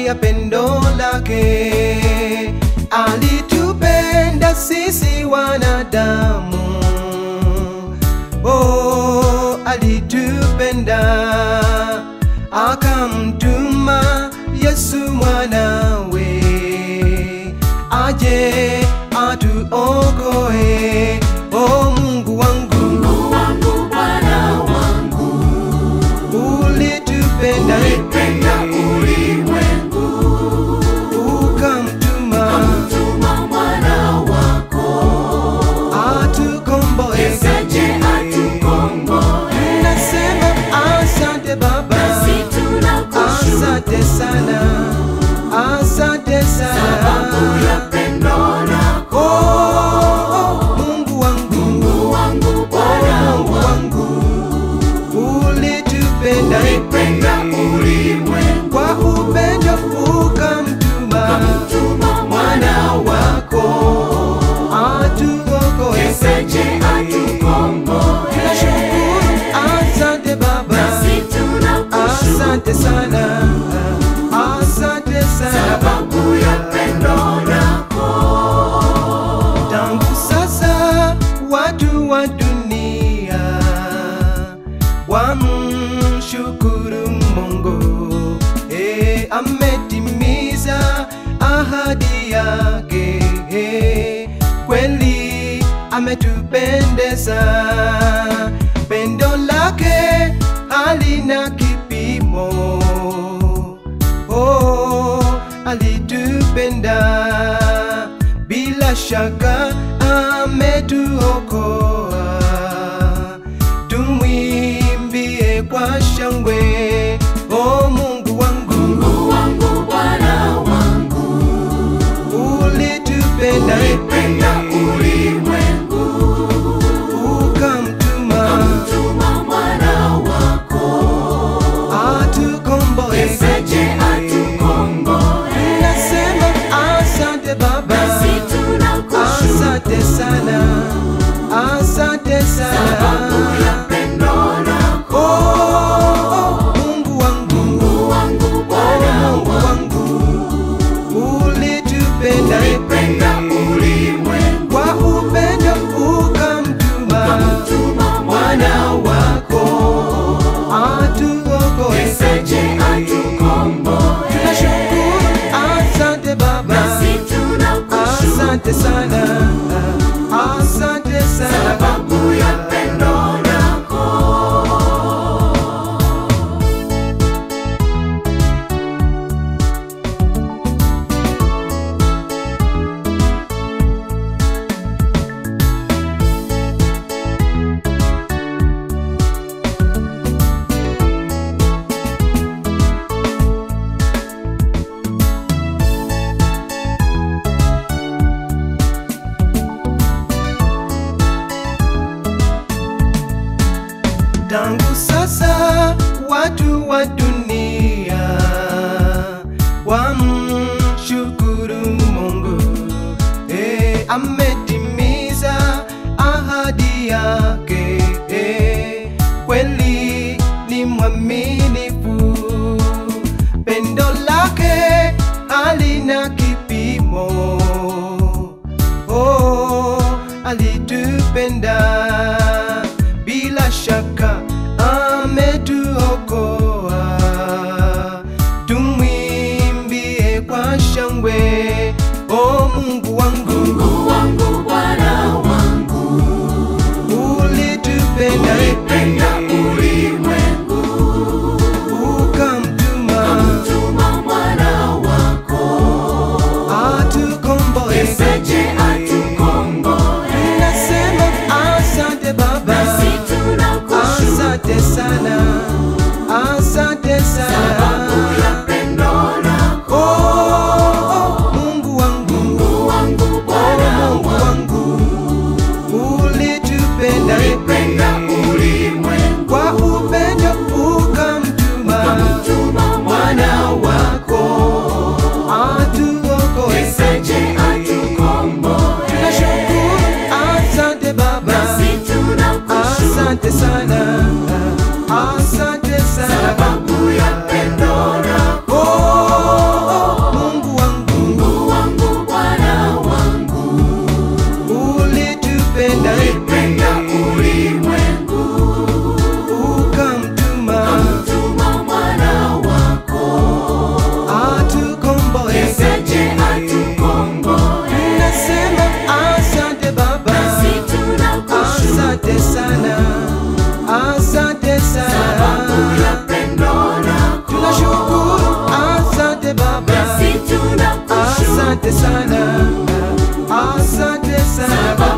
ya pendo lake. Alitupenda sisi wanadamu, oh, alitupenda akamtuma Yesu mwanawe aje atuokoe. Oh Mungu wangu, Mungu wangu, Bwana wangu, ulitupenda ulipenda ulimwengu, ukamtuma tuma mwana wako, atukomboe. aje atukomboe. Nasema asante Baba, Nasi tunakushukuru asante sana, asante sababu sana. ya pendo lako. Oh, oh, Mungu wangu, Mungu wangu, Bwana Mungu wangu, wangu, ulitupenda ulipenda ulimwengu, kwa upendo ukamtuma tuma mwana wako, atuokoe. aje atukomboe. Nashukuru, asante Baba, Nasi tunakushukuru asante sana, asante sana. sababu ya pendo lako. Tangu sasa watu wa dunia wamshukuru Mungu, eh, ametimiza ahadi yake, eh, kweli ametupendeza, pendo lake halina kipimo oh, alitupenda bila shaka ametuokoa. Tumwimbie kwa shangwe, oh Mungu wangu, Mungu wangu, Bwana wangu, ulitupenda ulipenda ulimwengu, ukamtuma tuma mwana wako, atukomboe. aje atukomboe. Nasema asante Baba, Nasi tunakushukuru asante sana, asante sababu sana. ya pendo lako. Oh, oh, Mungu wangu, Mungu wangu, Bwana Mungu wangu, wangu, ulitupenda ulipenda ulimwengu, kwa upendo ukamtuma tuma mwana wako atuokoe. aje atukomboe. Nashukuru, asante Baba, Nasi tunakushukuru asante sana, asante sana. sababu ya pendo lako. Tangu sasa watu wa dunia wamshukuru Mungu, eh, ametimiza ahadi yake, eh, kweli ni mwaminifu, pendo lake halina kipimo oh, alitupenda bila shaka ametuokoa. Tumwimbie asante sana asante sana